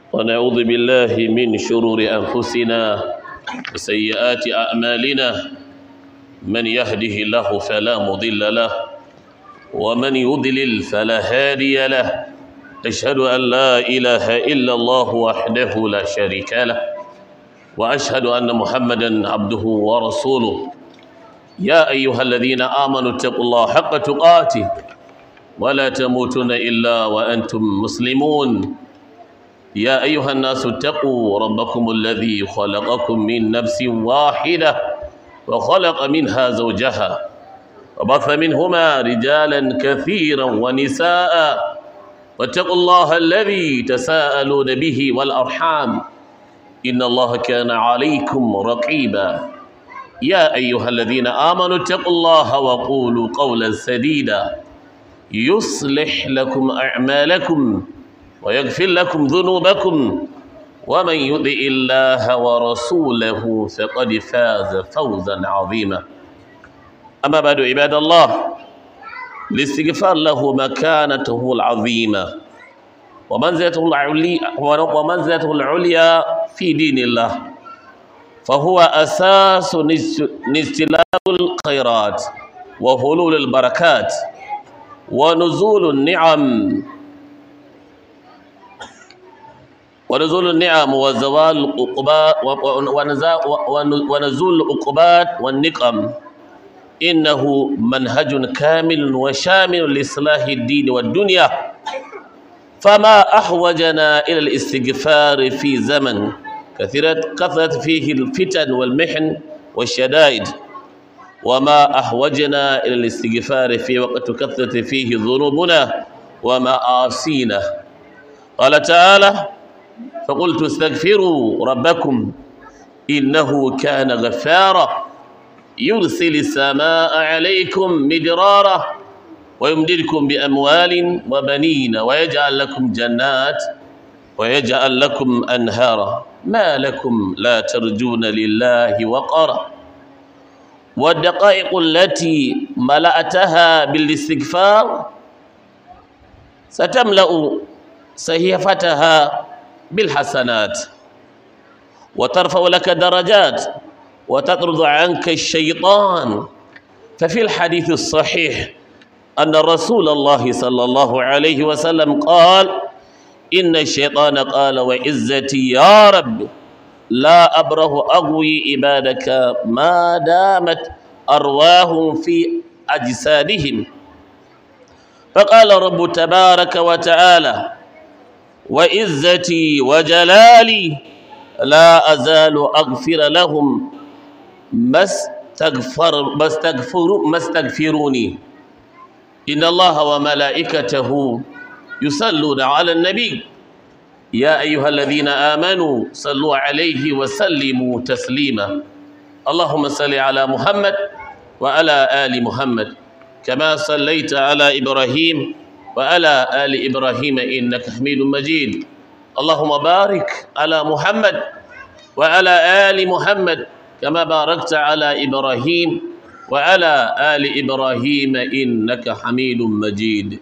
ونعوذ بالله من شرور أنفسنا وسيئات أعمالنا من يهده الله فلا مضل له ومن يضلل فلا هادي له أشهد أن لا إله إلا الله وحده لا شريك له وأشهد أن محمدا عبده ورسوله يا أيها الذين آمنوا اتقوا الله حق تقاته ولا تموتن إلا وأنتم مسلمون يا أيها الناس اتقوا ربكم الذي خلقكم من نفس واحدة وخلق منها زوجها وبث منهما رجالا كثيرا ونساء واتقوا الله الذي تساءلون به والأرحام إن الله كان عليكم رقيبا يا أيها الذين آمنوا اتقوا الله وقولوا قولا سديدا يصلح لكم أعمالكم ويغفر لكم ذنوبكم ومن يطع الله ورسوله فقد فاز فوزا عظيما أما بعد عباد الله الاستغفار له مكانته العظيمة ومنزلته العليا ومنزلته العليا في دين الله فهو أساس استلاب الخيرات وهلول البركات ونزول النعم ونزول النعم وزوال العقوبات ونزول العقوبات والنقم إنه منهج كامل وشامل لإصلاح الدين والدنيا فما أحوجنا إلى الاستغفار في زمن كثرت كثرت فيه الفتن والمحن والشدائد وما أحوجنا إلى الاستغفار في وقت كثرت فيه ذنوبنا ومعاصينا قال تعالى فقلت استغفروا ربكم إنه كان غفارا يرسل السماء عليكم مدرارا ويمددكم بأموال وبنين ويجعل لكم جنات ويجعل لكم أنهارا ما لكم لا ترجون لله وقرا والدقائق التي ملأتها بالاستغفار ستملأ صحيفتها بالحسنات وترفع لك درجات وتطرد عنك الشيطان ففي الحديث الصحيح أن رسول الله صلى الله عليه وسلم قال إن الشيطان قال وعزتي يا رب لا أبره أغوي عبادك ما دامت أرواهم في أجسادهم فقال رب تبارك وتعالى وعزتي وجلالي لا أزال أغفر لهم ما استغفر ما استغفر ما استغفروني إن الله وملائكته يصلون على النبي يا أيها الذين آمنوا صلوا عليه وسلموا تسليما اللهم صل على محمد وعلى آل محمد كما صليت على إبراهيم وعلى آل إبراهيم إنك حميد مجيد اللهم بارك على محمد وعلى آل محمد كما باركت على إبراهيم وعلى آل إبراهيم إنك حميد مجيد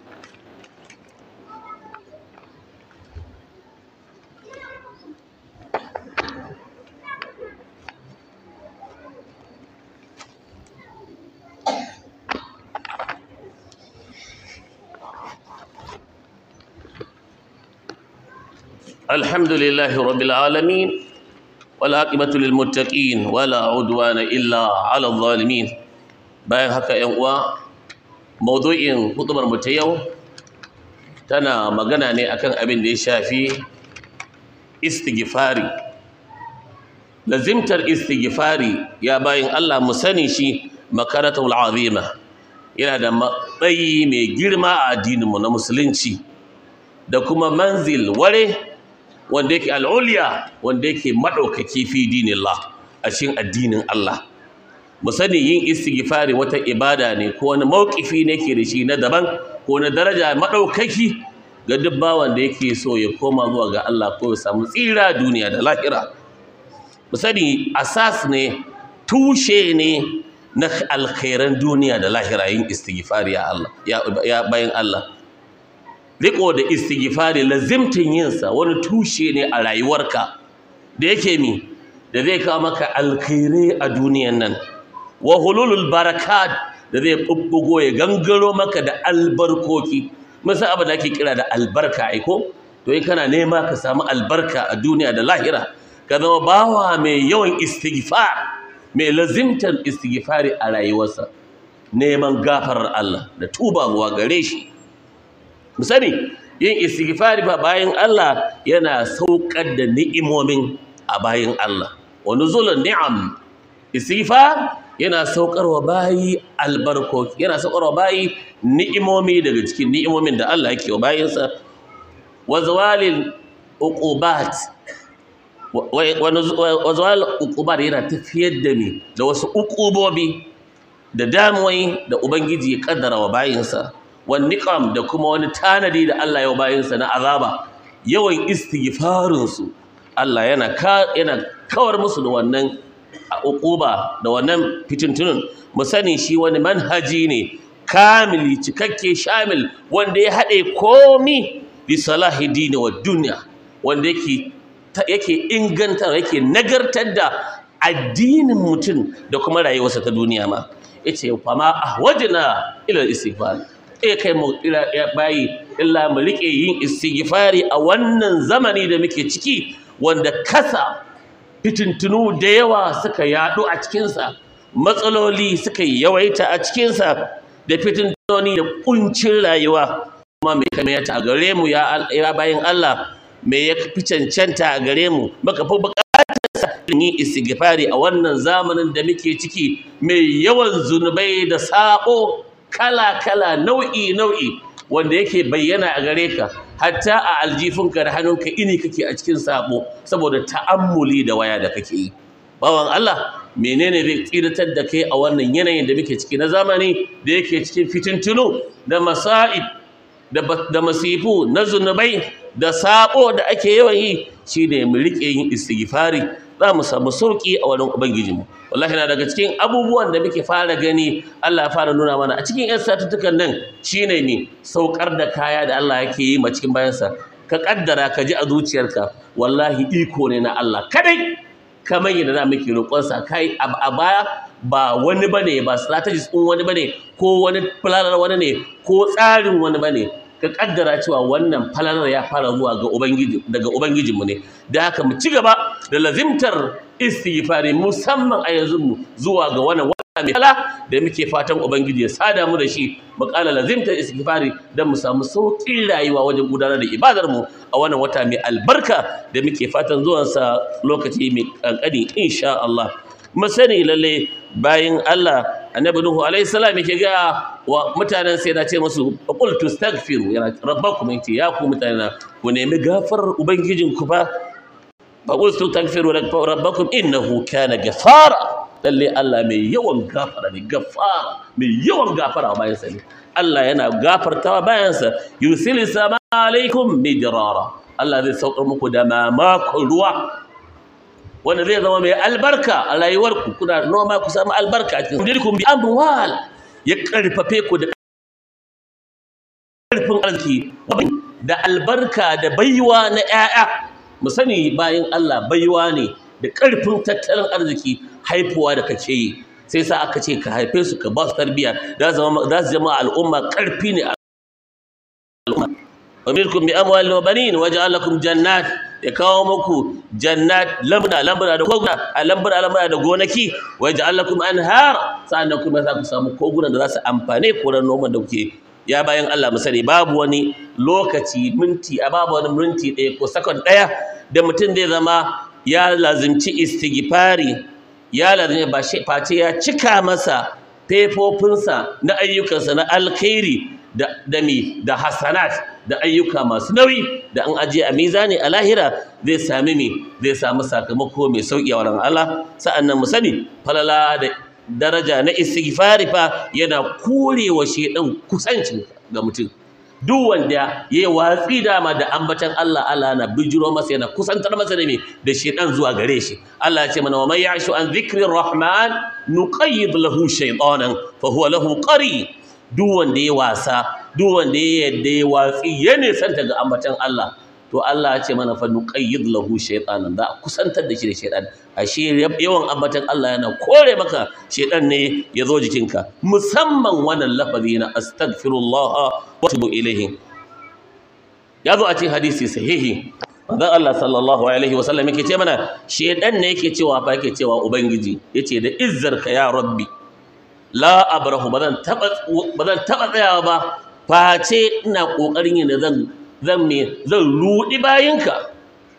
الحمد لله رب العالمين والعاقبة للمتقين ولا عدوان إلا على الظالمين bayan haka ‘yan uwa maudu'in hudubar mu ta yau tana magana ne akan abin da ya shafi istighfari lazimtar istighfari ya bayan Allah mu sani shi makaratul azima yana da matsayi mai girma a addininmu na musulunci da kuma manzil ware wanda yake al'uliya wanda yake maɗaukaki fi dinillah a cikin addinin Allah mu sani yin istighfari wata ibada ne ko wani mawkifi ne ke da shi na daban ko na daraja maɗaukaki ga duk bawan da yake so ya koma zuwa ga Allah ko ya samu tsira duniya da lahira mu sani asas ne tushe ne na alkhairan duniya da lahira yin istighfari ya Allah ya bayan Allah riko da istighfari lazimtin yinsa wani tushe ne a rayuwarka da yake mi da zai kawo maka alkhairai a duniyan nan wa hululul barakat da zai bubbugo ya gangaro maka da albarkoki musa abu da ake kira da albarka aiko to in kana nema ka samu albarka a duniya da lahira ka zama bawa mai yawan istighfar mai lazimtar istighfari a rayuwarsa neman gafarar Allah da tubawa gare shi mu sani yin istighfari ba bayan Allah yana saukar da ni'imomin a bayan Allah wa nuzulun ni'am istighfar yana saukarwa bayi albarkoki yana saukarwa bayi ni'imomi daga cikin ni'imomin da Allah yake wa bayinsa wa zawalil uqubat wa zawalil uqubat yana tafiyar da ni da wasu uqubobi da damuwai da ubangiji ya kaddara wa bayinsa wa niqam da kuma wani tanadi da Allah ya wa bayinsa na azaba yawan istighfarin su Allah yana yana kawar musu da wannan uquba da wannan fitintunun mu sani shi wani manhaji ne kamili cikakke shamil wanda ya haɗe komi bi salahi dini wa duniya wanda yake yake inganta yake nagartar da addinin mutum da kuma rayuwarsa ta duniya ma yace fa ma ahwajna ila istighfar eh kai mu ila bayi illa mu rike yin istighfari a wannan zamani da muke ciki wanda kasa fitintunu da yawa suka yaɗu a cikinsa matsaloli suka yawaita a cikinsa da fitintunoni da kuncin rayuwa kuma mai kamata a gare mu ya bayan Allah mai ya fi cancanta a gare mu maka fi bukatarsa yin istighfari a wannan zamanin da muke ciki mai yawan zunubai da sabo kala-kala nau'i-nau'i wanda yake bayyana a gare ka hatta a aljifinka da hannunka ini kake a cikin sabo saboda ta'ammuli da waya da kake yi bawan Allah menene zai tsiratar da kai a wannan yanayin da muke ciki na zamani da yake cikin fitintunu da masa'ib da masifu na zunubai da sabo da ake yawan yi shine mu rike yin istighfari za mu samu sauki a wurin ubangijinmu wallahi na daga cikin abubuwan da muke fara gani Allah ya fara nuna mana a cikin yan satuttukan nan shine ne saukar da kaya da Allah yake yi ma cikin bayansa ka kaddara ka ji a zuciyarka wallahi iko ne na Allah kadai kamar yadda da muke roƙonsa kai a baya ba wani bane ba strategist ɗin wani bane ko wani falalar wani ne ko tsarin wani bane ka kaddara cewa wannan falalar ya fara zuwa ga ubangiji daga ubangijinmu ne da haka mu ci gaba da lazimtar istighfari musamman a yanzu mu zuwa ga wannan wata mai kala da muke fatan ubangiji ya sada mu da shi mu kala lazimtar istighfari don mu samu sauƙin rayuwa wajen gudanar da ibadar mu a wannan wata mai albarka da muke fatan zuwansa lokaci mai kankani insha Allah mu sani lalle bayan Allah annabi nuhu alayhi salam yake ga wa mutanen sai na ce musu qul tastaghfiru yana rabbakum yace ya ku mutanen ku nemi gafarar ubangijin ku fa fa qul tastaghfiru rabbakum innahu kana ghafara lalle Allah mai yawan gafara ne gafara mai yawan gafara bayan sa ne Allah yana gafartawa bayan sa yusil sama alaikum midrara Allah zai saukar muku da mamakon ruwa wanda zai zama mai albarka a rayuwarku kuna noma ku samu albarka a cikin dirkum bi amwal ya karfafe ku da karfin arziki da albarka da baiwa na 'ya'ya mu sani bayan Allah baiwa ne da karfin tattalin arziki haifuwa da kake yi sai sa aka ce ka haife su ka ba su tarbiyya za su zama al'umma karfi ne al'umma wa milkum bi amwalin wa banin waja'al lakum jannat ya kawo muku jannat lambuna lambuna da koguna a lambuna lambuna da gonaki wa ja'alakum anhar sannan kuma za ku samu kogunan da za su amfane ku ran noman da kuke ya bayan Allah mu sani babu wani lokaci minti a babu wani minti ɗaya ko sakon ɗaya da mutum zai zama ya lazimci istighfari ya lazimci ba shi face ya cika masa fefofinsa na ayyukansa na alkhairi da da mi da hasanat da ayyuka masu nauyi da an ajiye a mizani a lahira zai sami mi zai samu sakamako mai sauki a wurin Allah sa'annan mu sani falala da daraja na istighfari fa yana korewa shedan kusancin ga mutum duk wanda ya yi watsi dama da ambatan Allah Allah na bijiro masa yana kusantar masa da me da shedan zuwa gare shi Allah ya ce mana wa man ya'shu an dhikrir rahman nuqayyid lahu shaytanan fa huwa lahu qari duk wanda ya wasa duk wanda ya yadda ya watsi ya nisanta ga ambatan Allah to Allah ya ce mana fa nuqayyid lahu shaytanan da kusantar da shi da shaytan ashe yawan ambatan Allah yana kore maka shaytan ne ya zo jikinka musamman wannan lafazi na astaghfirullah wa atubu ilayhi ya zo a cikin hadisi sahihi manzon Allah sallallahu alaihi wa sallam yake ce mana shaytan ne yake cewa fa yake cewa ubangiji yace da izzarka ya rabbi la abrahu bazan taba bazan taba tsayawa ba face ina kokarin yin zan zan me zan rudi bayinka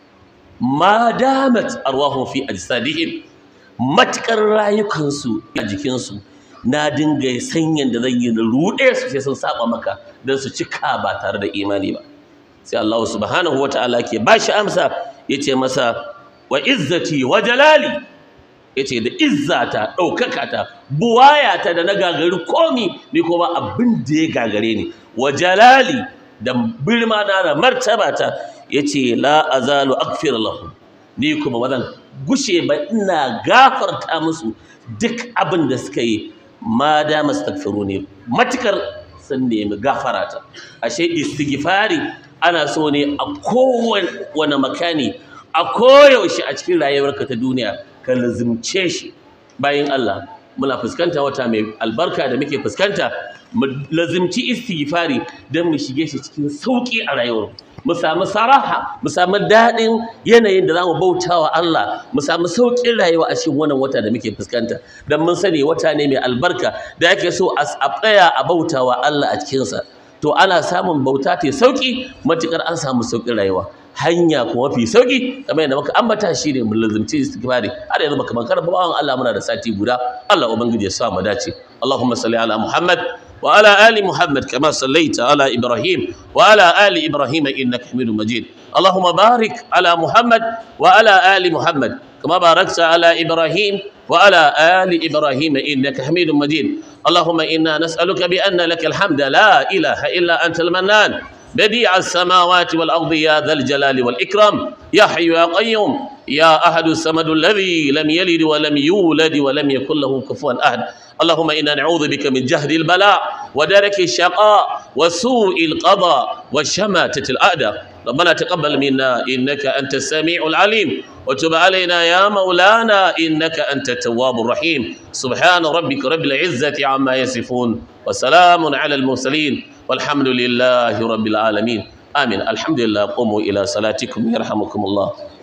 ma damat arwahum fi ajsadihim matkar rayukansu a jikinsu na dinga sanyin da zan yi na rude su sai sun saba maka dan su cika ba tare da imani ba sai Allah subhanahu wataala ke bashi amsa yace masa wa izzati wa jalali yace da izzata daukaka ta buwayata da na gagari komi ni kuma abin da ya gagare ni wa jalali da birma na da martaba ta yace la azalu aghfir lahu ni kuma bazan gushe ba ina gafarta musu duk abin da suka yi ma da mastaghfiru ne matukar sun nemi gafarata ashe istighfari ana so ne a kowane makani a koyaushe a cikin rayuwarka ta duniya ka lazimce shi bayan Allah muna fuskanta wata mai albarka da muke fuskanta mu lazimci istighfari don mu shige shi cikin sauki a rayuwar mu samu saraha mu samu daɗin yanayin da zamu bauta wa Allah mu samu sauƙin rayuwa a cikin wannan wata da muke fuskanta don mun sani wata ne mai albarka da ake so a tsaya a bauta wa Allah a cikinsa to ana samun bauta ta sauƙi matuƙar an samu sauƙin rayuwa hanya kuma fi sauki kamar yadda muka ambata shi ne mulazimci istighfari har yanzu baka mankar bawan Allah muna da sati guda Allah ubangiji ya sa mu dace Allahumma salli ala Muhammad wa ala ali Muhammad kama sallaita ala Ibrahim wa ala ali Ibrahim innaka Hamidum Majid Allahumma barik ala Muhammad wa ala ali Muhammad kama barakta ala Ibrahim wa ala ali Ibrahim innaka Hamidum Majid اللهم إنا نسألك بأن لك الحمد لا إله إلا أنت المنان بديع السماوات والأرض يا ذا الجلال والإكرام يا حي يا قيوم يا أحد السمد الذي لم يلد ولم يولد ولم يكن له كفوا أحد اللهم إنا نعوذ بك من جهد البلاء ودرك الشقاء وسوء القضاء وشماتة الأعداء ربنا تقبل منا إنك أنت السميع العليم وتب علينا يا مولانا إنك أنت التواب الرحيم سبحان ربك رب العزة عما يصفون وسلام على المرسلين والحمد لله رب العالمين آمين الحمد لله قوموا إلى صلاتكم يرحمكم الله